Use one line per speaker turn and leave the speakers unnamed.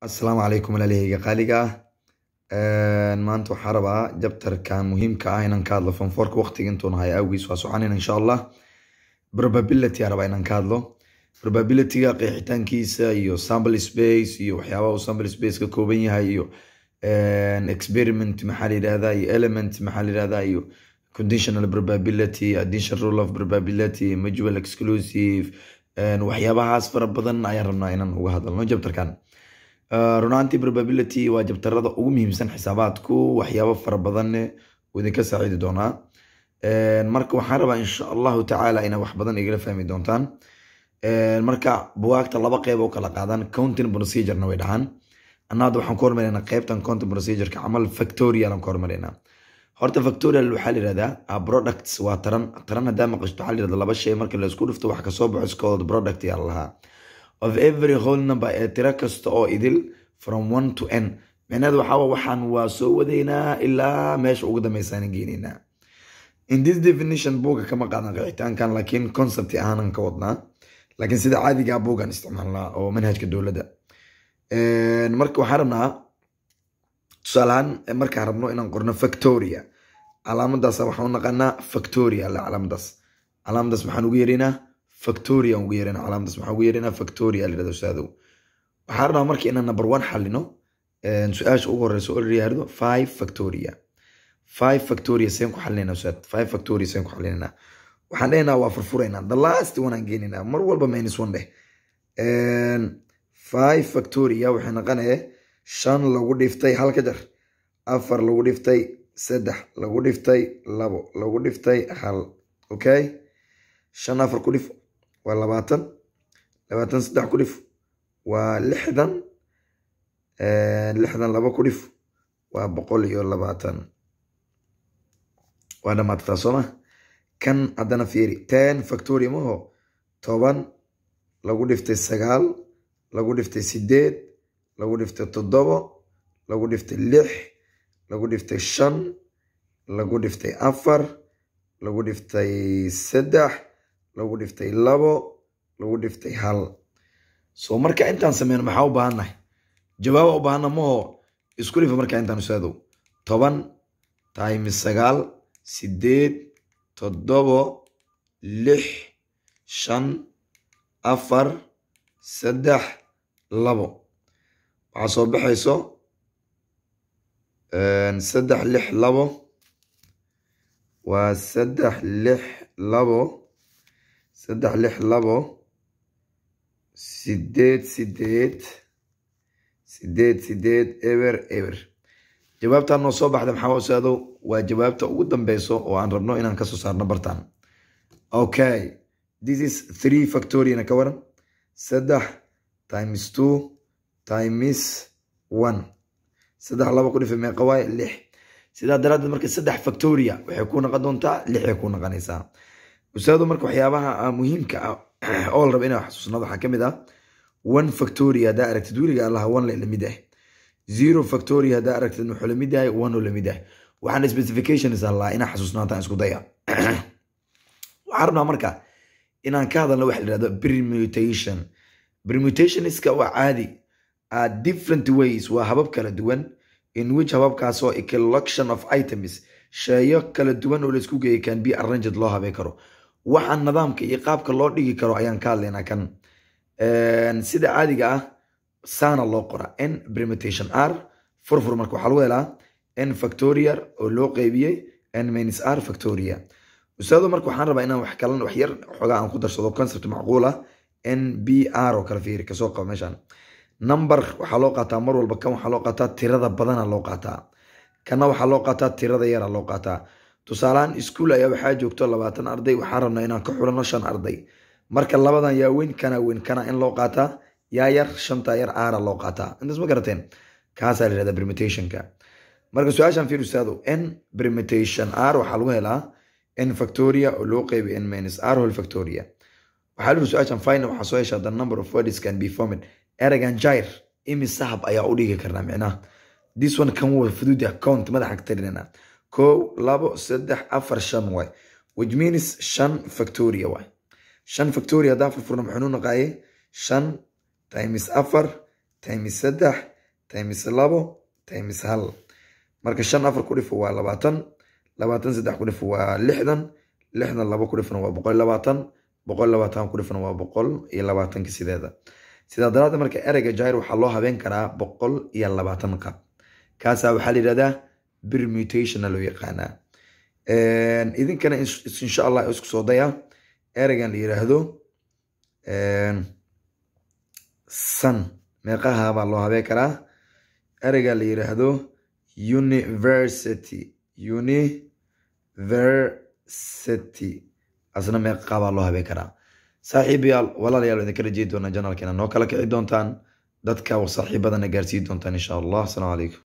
asalaamu calaykum walaalahayga qaaliga ah maanta waxaa rabaa jabtarkan muhiimka ah inaan ka hadlo fonforka waqtiga intuun haya awgiis waa soconin insha allah probability aa rabaa inaan ka hadlo probabilityga qeexitaankiisa iyo sample space iyo waxyaabaha uu sample space ka kooban yahay iyo experiment maxaa la yidhahdaa iyo element maxaa la yidhahdaa iyo conditional probability addition rule of probability mutual exclusive waxyaabahaas fara badan ayaan rabnaa inaan uga hadalno jabtarkan runaantii probability waa jabtarada ugu muhiimsan xisaabaadku waxyaabo fara badanne uu idinka saaciidi doonaa marka waxaan rabaa insha allahu tacaala inaa wax badan igala fahmi doontaan marka buwaagta laba qeyb oo kala qaadan counting procedurena way dhahaan anna hadda waxaan ku hormaraynaa qeybtan counting procedureka camal factorial aan ku hormaraynaa horta factorial waxaa la yihahdaa products waa taran taran haddaa maqashto waxaa la yihahdaa laba shay marka la isku dhufto wax kasoo baxo iskooda product yaa lahaa of every whole number ee tiro kasta oo idil from one to n micnaheed waxaa waxaan waa soo wadaynaa ilaa meesha ugu dambeysaan geenaynaa in this definition buuga kama qaadan qeexitaankan laakiin concept ahaanan ka wadnaa laakiin sida caadigaa buugan isticmaalnaa oo manhajka dowladda marka waxaan rabnaa tusaalahaan markaan rabno inaan qorno factoria calaamadaas waxaan u naqanaa factoria le calaamadaas calaamadaas maxaan ugu yeeraynaa factoria ugu yeeraynaa calaamadaas maxaan ugu yeeraynaa factoria la yirahdo ustaadow waxaan rabnaa marka inaan number one xalino su-aasha ugu horeysa oo la yihahdo five factoria five factoria seen ku xalinayna ustaad five factoria seen ku xalinaynaa waxaan dhehaynaa waa furfuraynaa the last one aan geenaynaa mar walba minus one dheh five factoria waxay naqanaya shan lagu dhiftay hal ka jar afar lagu dhiftay saddex lagu dhiftay labo lagu dhiftay hal okay shan afar ku dhif waa labaatan labaatan saddex ku dhif waa lixdan lixdan laba ku dhif waa boqol iyo labaatan waa dhamaatataa sooma kan haddana fiiri ten factoria maho toban lagu dhiftay sagaal lagu dhiftay sideed lagu dhiftay toddobo lagu dhiftay lix lagu dhiftay shan lagu dhiftay afar lagu dhiftay saddex lagu dhiftay labo lagu dhiftay hal so marka intaan sameyno maxaa u baahannahay jawaaba u baahana maho isku dhifa markaa intaan usaadow toban times sagaal sideed toddobo lix shan afar saddex labo waxaa soo baxayso saddex lix labo waa saddex lix labo saddex lix labo sideed sideed sideed sideed eber eber jawaabtaan noo soo baxda maxaa usaadow waa jawaabta ugu dambeyso oo aan rabno inaan kasoo saarno bartaan okay this is three factoriana ka waran saddex times two times one saddex laba ku dhifa meeqa waaye lix sidaa daraaddeed marka saddex factoria waxay ku naqon doontaa lixay ku naqonaysaa usaado marka waxyaabaha muhiimka ah oo la raba inaa xasuusnado waxaa kamid ah one factoria haddaa aragtid weliga allaha one la lamid ah zero factoria haddaa aragtid wuxuu lamid yahay one oo lamid ah waxaan specifications allaa inaa xasuusnaataan isku daya waxaan rabnaa marka inaan ka hadalno waxa la yihahdo permutation permutationska waa caadi are different ways waa habab kala duwan in which hababkaasoo a collection of items sheeyo kala duwan oo laisku geeyay can be arranged loo habay karo waxaan nidaamka iyo qaabka loo dhigi karo ayaan ka hadlaynaa kan sida caadiga ah saana loo qora n permutation r furfur marka waxaa lagu helaa n factorial oo loo qeybiyey n minus r factoria ustaado marka waxaan rabaa inaan wax kalan wax yar xoogaa aan ku darsado concept macquul ah n b r oo kale fiiri kasoo qaba meeshan number waxaa loo qaataa mar walba kan waxaa loo qaataa tirada badana loo qaataa kana waxaa loo qaataa tirada yara loo qaataa tusaalahaan iskuol ayaa waxaa joogto labaatan arday waxaan rabnaa inaan ka xulano shan arday marka labadan yaa weyn kana weyn kana in loo qaataa yaa yar shanta yar aara loo qaataa intaas ma garateen kaasaa la yihahdaa permutationka marka su-aashan fiir ustaado n permutation r waxaa lagu helaa n factoria oo loo qeybiy n minus r whole factoria waxaa lihi su-aashan final waxaa soo heshaa the number of words can be formed eragan jair imise hab ayaa u dhigi karnaa micnaha this one kan wuu fududa count madaxa ka tarinayna kow labo saddex afar shan waay which means shan factoria waay shan factoria haddaa furfurna maxuu naqaaye shan times afar times saddex times labo times hal marka shan afar ku dhifo waa labaatan labaatan saddex ku dhifo waa lixdan lixdan labo ku dhifona waa boqol labaatan boqol labaatan ku dhifona waa boqol iyo labaatanka sideeda sidaa daraaddeed marka ereyga jair waxaa loo habeen karaa boqol iyo labaatan qab kaasaa waxaa la yidhahdaa permutationna loo yaqaanaa idinkana insha allah isku soo daya ereygan la yiraahdo sun meeqaha baa loo habeen karaa ereyga la yiraahdo university university asna meeqa baa loo habeen karaa saaxiibayaal walaalayaal idinka rajeedi doonaa janaalkeena noo kala kici doontaan dadka saaxiibadana gaarsiin doontaan insha allah asalaamu calaykum